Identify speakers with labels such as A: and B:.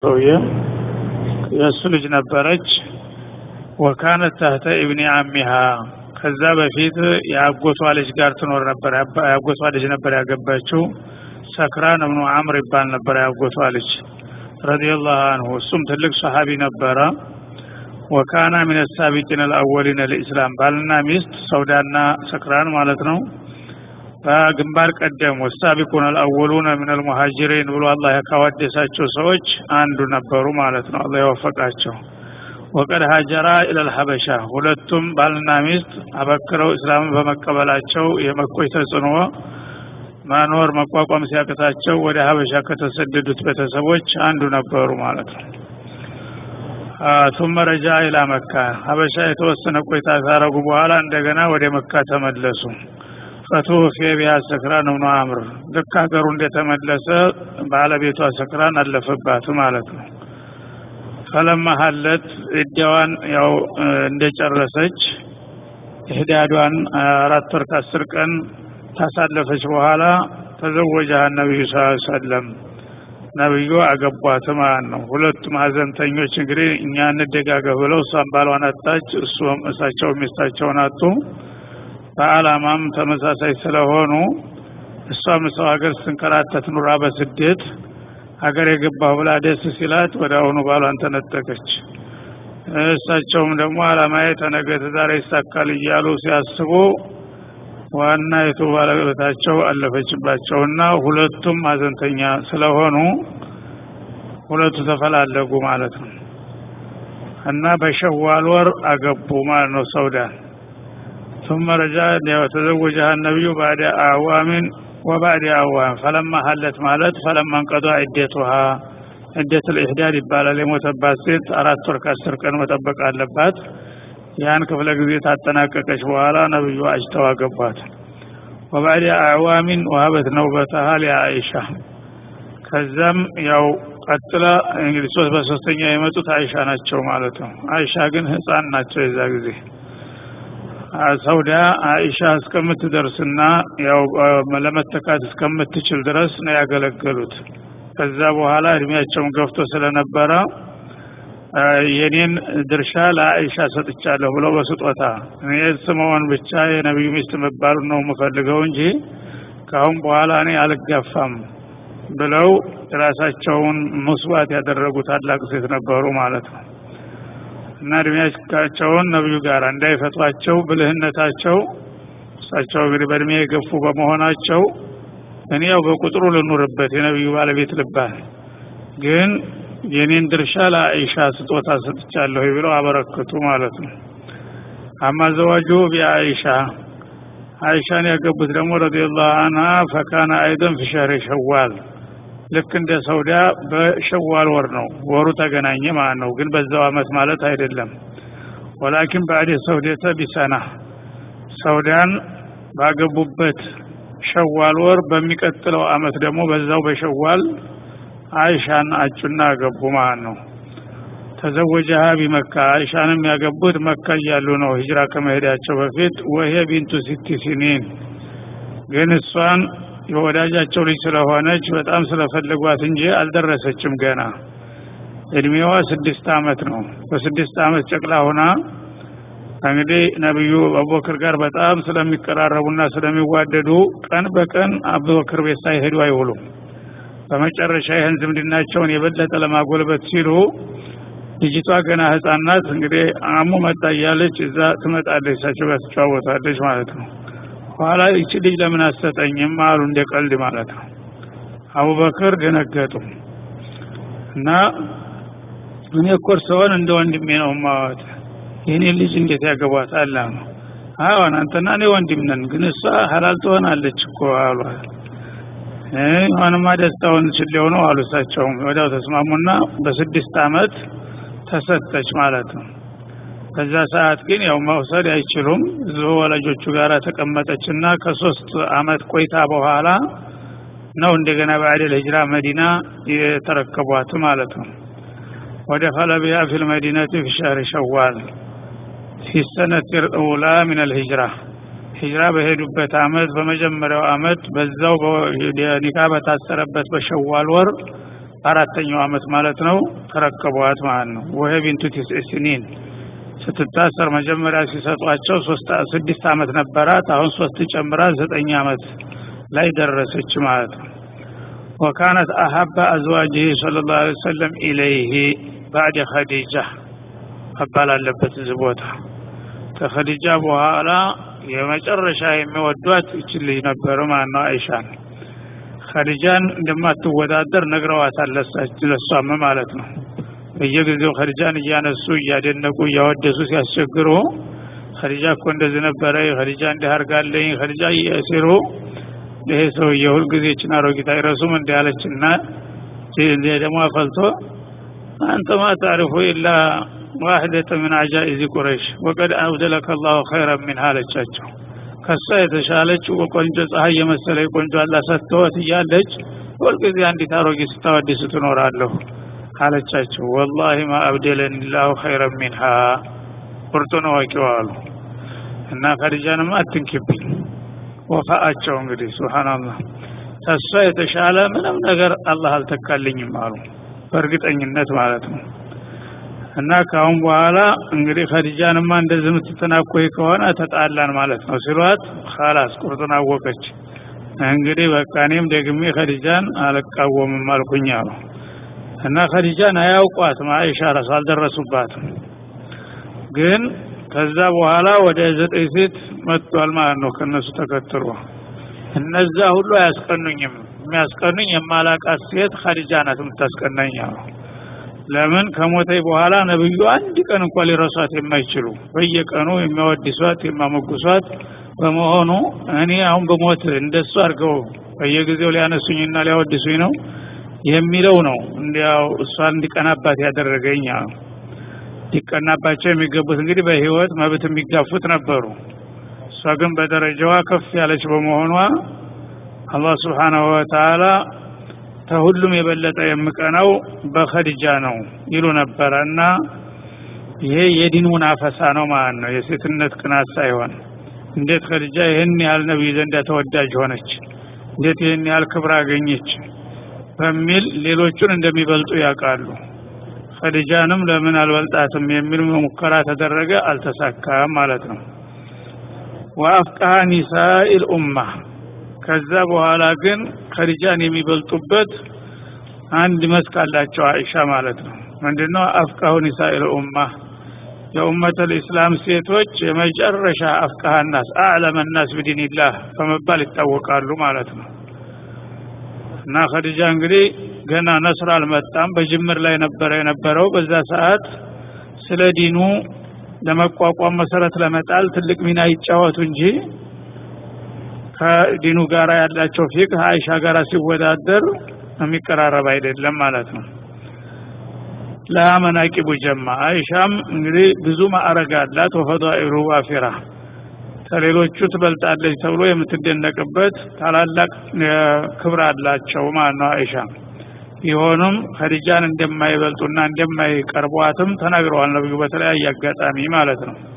A: ሰውዬ የእሱ ልጅ ነበረች ወካነት ታህተ ኢብኒ አሚሃ ከዛ በፊት የአጎቷ ልጅ ጋር ትኖር ነበር የአጎቷ ልጅ ነበር ያገባችው ሰክራን እብኑ አምር ይባል ነበር የአጎቷ ልጅ ረዲየላሁ አንሁ እሱም ትልቅ ሰሃቢ ነበረ ወካና ሚን ሳቢቂን አልአወሊን ልእስላም ባልና ሚስት ሰውዳና ሰክራን ማለት ነው በግንባር ቀደም ወሳቢቁን አልአወሉነ ምን አልሙሃጅሪን ብሎ አላህ ካወደሳቸው ሰዎች አንዱ ነበሩ ማለት ነው አላህ የወፈቃቸው ወቀድ ሀጀራ ኢለል ሀበሻ ሁለቱም ባልና ሚስት አበክረው እስላምን በመቀበላቸው የመኮች ተጽዕኖ መኖር መቋቋም ሲያቅታቸው ወደ ሀበሻ ከተሰደዱት ቤተሰቦች አንዱ ነበሩ ማለት ነው ቱመ ረጃ ኢላ መካ ሀበሻ የተወሰነ ቆይታ ካረጉ በኋላ እንደገና ወደ መካ ተመለሱ ፈቱፊ ቢሃ ሰክራን እብኑ አምር ልክ ሀገሩ እንደተመለሰ ባለቤቷ ሰክራን አለፈባት ማለት ነው ፈለማ ሀለት እዳዋን ያው እንደጨረሰች ህዳዷን አራት ወር ከአስር ቀን ታሳለፈች በኋላ ተዘወጃ ነቢዩ ስ ሰለም ነቢዩ አገቧት ማለት ነው ሁለቱም ሀዘንተኞች እንግዲህ እኛ እንደጋገፍ ብለው እሷም ባሏን አጣች እሱም እሳቸው ሚስታቸውን አጡ በአላማም ተመሳሳይ ስለሆኑ እሷም ሰው ሀገር ስትንከራተት ኑራ በስደት ሀገር የገባሁ ብላ ደስ ሲላት ወደ አሁኑ ባሏን ተነጠቀች እሳቸውም ደግሞ አላማዬ ተነገ ዛሬ ይሳካል እያሉ ሲያስቡ ዋና የቱ ባለቤታቸው አለፈችባቸውና ሁለቱም ሀዘንተኛ ስለሆኑ ሁለቱ ተፈላለጉ ማለት ነው እና በሸዋል ወር አገቡ ማለት ነው ሰውዳን ثم رجع وتزوجها النبي بعد أعوام وبعد أعوام فلما حلت مالت فلما انقضى عدتها عدة الإحداد ይባላል የሞተባት ሴት አራት ወር ከአስር ቀን መጠበቅ አለባት ያን ክፍለ ጊዜ ታጠናቀቀች በኋላ ነብዩ አጅተው አገቧት ወባዕድ አዕዋሚን ወሀበት ነውበተሃ ሊአይሻ ከዛም ያው ቀጥላ እንግዲህ ሶስት በሶስተኛ የመጡት አይሻ ናቸው ማለት ነው አይሻ ግን ህፃን ናቸው የዛ ጊዜ ሰውዳ አይሻ እስከምትደርስና ያው ለመተካት እስከምትችል ድረስ ነው ያገለገሉት ከዛ በኋላ እድሜያቸውን ገፍቶ ስለነበረ የኔን ድርሻ ለአይሻ ሰጥቻለሁ ብለው በስጦታ እኔ ስምዖን ብቻ የነቢዩ ሚስት መባሉ ነው የምፈልገው እንጂ ከአሁን በኋላ እኔ አልጋፋም ብለው ራሳቸውን መስዋዕት ያደረጉ ታላቅ ሴት ነበሩ ማለት ነው እና እድሜያቸውን ነብዩ ጋር እንዳይፈቷቸው ብልህነታቸው እሳቸው እንግዲህ በእድሜ የገፉ በመሆናቸው እኔ ያው በቁጥሩ ልኑርበት የነብዩ ባለቤት ልባል ግን የኔን ድርሻ ለአይሻ ስጦታ ሰጥቻለሁ ብለው አበረክቱ ማለት ነው አማ ዘዋጁ ቢአይሻ አይሻን ያገቡት ደግሞ ረዲየላሁ አንሃ ፈካነ አይደን ፊ ሸህሪ ሸዋል ልክ እንደ ሰውዳ በሸዋል ወር ነው ወሩ ተገናኘ ማለት ነው ግን በዛው አመት ማለት አይደለም ወላኪን ባዕድ ሰውደተ ቢሰና ሰውዳን ባገቡበት ሸዋል ወር በሚቀጥለው አመት ደግሞ በዛው በሸዋል አይሻን አጩና አገቡ ማለት ነው ተዘወጀሃ ቢመካ አይሻንም ያገቡት መካ እያሉ ነው ሂጅራ ከመሄዳቸው በፊት ወሄ ቢንቱ ሲቲ ሲኒን ግን እሷን የወዳጃቸው ልጅ ስለሆነች በጣም ስለፈለጓት እንጂ አልደረሰችም ገና እድሜዋ ስድስት አመት ነው በስድስት አመት ጨቅላ ሆና እንግዲህ ነቢዩ አቡበክር ጋር በጣም ስለሚቀራረቡና ስለሚዋደዱ ቀን በቀን አቡበክር ቤት ሳይሄዱ አይውሉም በመጨረሻ ይህን ዝምድናቸውን የበለጠ ለማጎልበት ሲሉ ልጅቷ ገና ህፃን ናት እንግዲህ አሙ መጣ እያለች እዛ ትመጣለች እሳቸው ጋር ትጫወታለች ማለት ነው ኋላ ይቺ ልጅ ለምን አሰጠኝም አሉ እንደ ቀልድ ማለት ነው አቡበክር ደነገጡ እና እኔ እኮ እርስዎን እንደ ወንድሜ ነው ማወት የኔ ልጅ እንዴት ያገቧታል አሉ አዎን አንተና እኔ ወንድም ነን ግን እሷ ሀላል ትሆናለች እኮ አሏት ሆንማ ደስታውን ችሌው ነው አሉ እሳቸውም ወዲያው ተስማሙና በስድስት አመት ተሰጠች ማለት ነው በዛ ሰዓት ግን ያው መውሰድ አይችሉም እዚሁ ወላጆቹ ጋር ተቀመጠችና ከሶስት አመት ቆይታ በኋላ ነው እንደገና በአደል ሂጅራ መዲና የተረከቧት ማለት ነው ወደ ፈለቢያ ፊል መዲነቲ ፊ ሸህር ሸዋል ፊ ሰነት ልኡላ ምን አልሂጅራ ሂጅራ በሄዱበት አመት በመጀመሪያው አመት በዛው ኒካ በታሰረበት በሸዋል ወር አራተኛው አመት ማለት ነው ተረከቧት ማለት ነው ወሄ ቢንቱ ቲስዕ ሲኒን ስትታሰር መጀመሪያ ሲሰጧቸው ስድስት አመት ነበራት አሁን ሶስት ጨምራ ዘጠኝ አመት ላይ ደረሰች ማለት ነው ወካነት አሀባ አዝዋጅህ ስለ ላሁ ለ ሰለም ኢለይህ ባዕድ ኸዲጃ መባል አለበት እዚህ ቦታ ከኸዲጃ በኋላ የመጨረሻ የሚወዷት ይችል ልጅ ነበር ማለት ነው አይሻን ኸዲጃን እንደማትወዳደር ነግረዋታል ለሷም ማለት ነው በየጊዜው ኸዲጃን እያነሱ እያደነቁ እያወደሱ ሲያስቸግሩ ኸዲጃ እኮ እንደዚህ ነበረ ኸዲጃ እንዲህ አርጋለኝ ኸዲጃ እያሲሩ ይሄ ሰውዬ ሁልጊዜ ችን አሮጊት አይረሱም እንዲ ያለችና ደግሞ አፈልቶ አንተ ማ ታሪፉ ኢላ ዋህደተ ምን አጃኢዚ ቁረይሽ ወቀድ አብደለከ ላሁ ኸይረን ሚንሃ አለቻቸው ከሷ የተሻለች ቆንጆ ፀሐይ የመሰለ ቆንጆ አላ ሰጥተወት እያለች ሁልጊዜ አንዲት አሮጊት ስታወድስ ትኖራለሁ አለቻቸው ወላሂ ማ አብደለኒ ላሁ ኸይረን ሚንሃ ቁርጡን አዋቂው አሉ እና ከዲጃንማ አትንኪብኝ ወፋአቸው እንግዲህ ሱብሃንአላህ ከሷ የተሻለ ምንም ነገር አላህ አልተካልኝም አሉ በእርግጠኝነት ማለት ነው እና ካሁን በኋላ እንግዲህ ከዲጃንማ እንደዚህ የምትተናኮይ ከሆነ ተጣላን ማለት ነው ሲሏት ኻላስ ቁርጡን አወቀች እንግዲህ በቃ እኔም ደግሜ ከዲጃን አልቃወምም አልኩኝ አሉ እና ከዲጃን አያውቋትም አይሻ ራሱ አልደረሱባትም ግን ከዛ በኋላ ወደ ዘጠኝ ሴት መጥቷል ማለት ነው ከነሱ ተከትሎ እነዛ ሁሉ አያስቀኑኝም የሚያስቀኑኝ የማላቃት ሴት ኸዲጃ ናት የምታስቀናኝ አሉ ለምን ከሞተኝ በኋላ ነብዩ አንድ ቀን እንኳን ሊረሷት የማይችሉ በየቀኑ የሚያወድሷት የማሞግሷት በመሆኑ እኔ አሁን በሞት እንደሱ አድርገው በየጊዜው ሊያነሱኝና ሊያወድሱኝ ነው የሚለው ነው እንዲያው እሷን እንዲቀናባት ያደረገኝ አሉ ሊቀናባቸው የሚገቡት እንግዲህ በህይወት መብት የሚጋፉት ነበሩ እሷ ግን በደረጃዋ ከፍ ያለች በመሆኗ አላህ ስብሓናሁ ወተአላ ከሁሉም የበለጠ የምቀናው በኸዲጃ ነው ይሉ ነበረ እና ይሄ የዲን ሙናፈሳ ነው ማለት ነው የሴትነት ቅናት ሳይሆን እንዴት ኸዲጃ ይህን ያህል ነቢይ ዘንዳ ተወዳጅ ሆነች እንዴት ይህን ያህል ክብር አገኘች በሚል ሌሎቹን እንደሚበልጡ ያውቃሉ ኸዲጃንም ለምን አልበልጣትም የሚል ሙከራ ተደረገ አልተሳካም ማለት ነው ወአፍቃሃ ኒሳኢል ኡማ ከዛ በኋላ ግን ኸዲጃን የሚበልጡበት አንድ መስክ አላቸው አይሻ ማለት ነው ምንድነው አፍቃሁ ኒሳኢል ኡማ የኡመተል ኢስላም ሴቶች የመጨረሻ አፍቃሃ ናስ አዕለመ ናስ ቢዲንላህ በመባል ይታወቃሉ ማለት ነው እና ኸዲጃ እንግዲህ ገና ነስር አልመጣም በጅምር ላይ ነበረ የነበረው በዛ ሰዓት ስለ ዲኑ ለመቋቋም መሰረት ለመጣል ትልቅ ሚና ይጫወቱ እንጂ ከዲኑ ጋር ያላቸው ፊቅህ አይሻ ጋር ሲወዳደር የሚቀራረብ አይደለም ማለት ነው ለመናቂቡ ጀማ አይሻም እንግዲህ ብዙ ማዕረግ አላት ወፈዳኢሉ ዋፊራ ከሌሎቹ ትበልጣለች ተብሎ የምትደነቅበት ታላላቅ ክብር አላቸው ማለት ነው አይሻ ቢሆኑም ኸዲጃን እንደማይበልጡና እንደማይቀርቧትም ተናግረዋል ነብዩ በተለያየ አጋጣሚ ማለት ነው